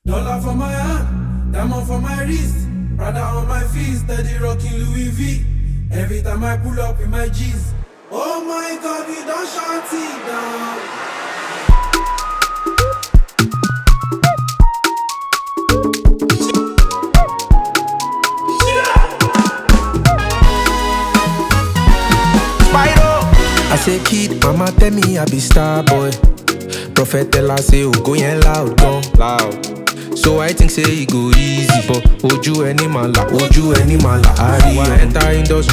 Dollar for my hand, diamond for my wrist. Prada on my feet, steady rocking Louis V. Every time I pull up with my G's. Oh my God, we don't shut it down. I say kid, mama tell me I be star boy. Prophet tell her say oh go yen loud gan loud. So I think say e go easy but ojú ẹni máa là ojú ẹni máa là á rí enter industry.